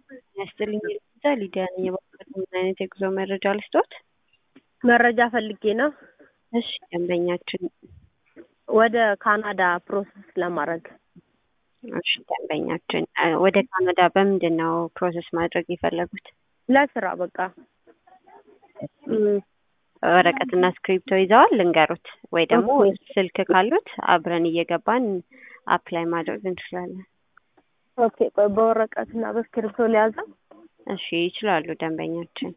ያስጥልኝ እዛ ሊዲያ ነኝ። የባንክ ምን አይነት የጉዞ መረጃ ልስጦት? መረጃ ፈልጌ ነው። እሺ ደንበኛችን ወደ ካናዳ ፕሮሰስ ለማድረግ እሺ ደንበኛችን ወደ ካናዳ በምንድን ነው ፕሮሰስ ማድረግ የፈለጉት? ለስራ በቃ ወረቀትና እስክሪፕቶ ይዘዋል? ልንገሩት ወይ ደግሞ ኦኬ። ስልክ ካሉት አብረን እየገባን አፕላይ ማድረግ እንችላለን። ኦኬ። ቆይ በወረቀትና በእስክሪብቶ ሊያዘው እሺ ይችላሉ ደንበኛችን።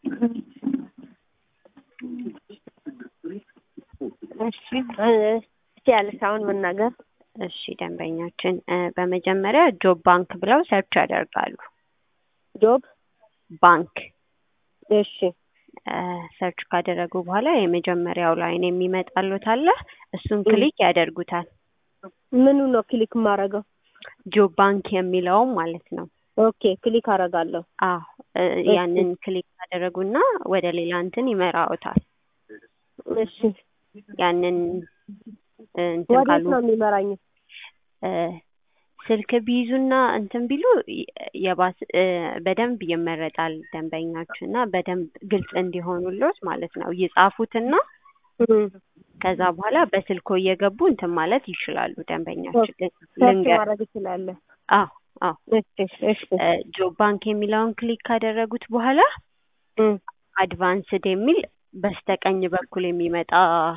እሺ እ እስኪ ያለሽ አሁን መናገር እሺ ደንበኛችን እ በመጀመሪያ ጆብ ባንክ ብለው ሰርች ያደርጋሉ። ጆብ ባንክ እሺ እ ሰርች ካደረጉ በኋላ የመጀመሪያው ላይን የሚመጣሉት አለ። እሱን ክሊክ ያደርጉታል። ምኑ ነው ክሊክ የማደርገው? ጆብ ባንክ የሚለውም ማለት ነው። ኦኬ ክሊክ አደርጋለሁ። አዎ እ ያንን ክሊክ ካደረጉና ወደ ሌላ እንትን ይመራውታል። እሺ ያንን እ እንትን ወዴት ካሉ ነው የሚመራኝ? እ ስልክ ቢይዙና እንትን ቢሉ የ- የባስ እ በደንብ ይመረጣል ደንበኛችን እና በደንብ ግልጽ እንዲሆኑሎት ማለት ነው። ይጻፉትና እም፣ ከዛ በኋላ በስልኮ እየገቡ እንትን ማለት ይችላሉ ደንበኛችን። ል- ሰርች ልንገር ማድረግ እችላለሁ። አዎ አዎ እሺ እሺ እ ጆብ ባንክ የሚለውን ክሊክ ካደረጉት በኋላ እም፣ አድቫንስድ የሚል በስተቀኝ በኩል የሚመጣ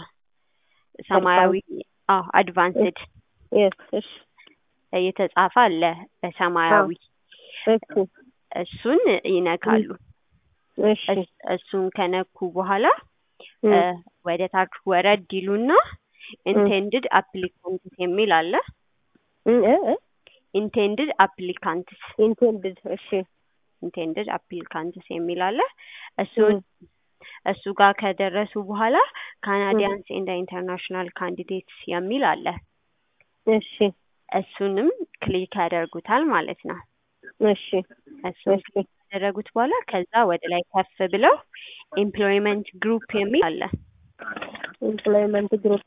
ሰማያዊ አዎ አድቫንስድ የስ እሺ የተጻፈ አለ በሰማያዊ እሺ እሱን ይነካሉ። እሺ እስ- እሱን ከነኩ በኋላ እም፣ እ ወደ ታች ወረድ ይሉና ኢንቴንድድ አፕሊካንትስ የሚል አለ። እም፣ እ እ ኢንቴንድድ አፕሊካንትስ ኢንቴንድድ እሺ ኢንቴንድድ አፕሊካንትስ የሚል አለ። እሱን እሱ ጋር ከደረሱ በኋላ ካናዲያንስ ኤንድ ኢንተርናሽናል ካንዲዴትስ የሚል አለ። እሺ እሱንም ክሊክ ያደርጉታል ማለት ነው። እሺ እሱን እሺ ክሊክ ካደረጉት በኋላ ከዛ ወደ ላይ ከፍ ብለው ኤምፕሎይመንት ግሩፕ የሚል አለ። ኤምፕሎይመንት ግሩፕ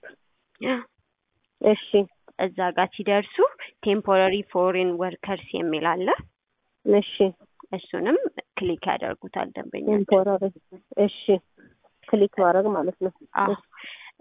እሺ እዛ ጋር ሲደርሱ ቴምፖራሪ ፎሬን ወርከርስ የሚል አለ። እሺ እሱንም ክሊክ ያደርጉታል ደንበኛ። ቴምፖራሪ እሺ ክሊክ ማድረግ ማለት ነው። አዎ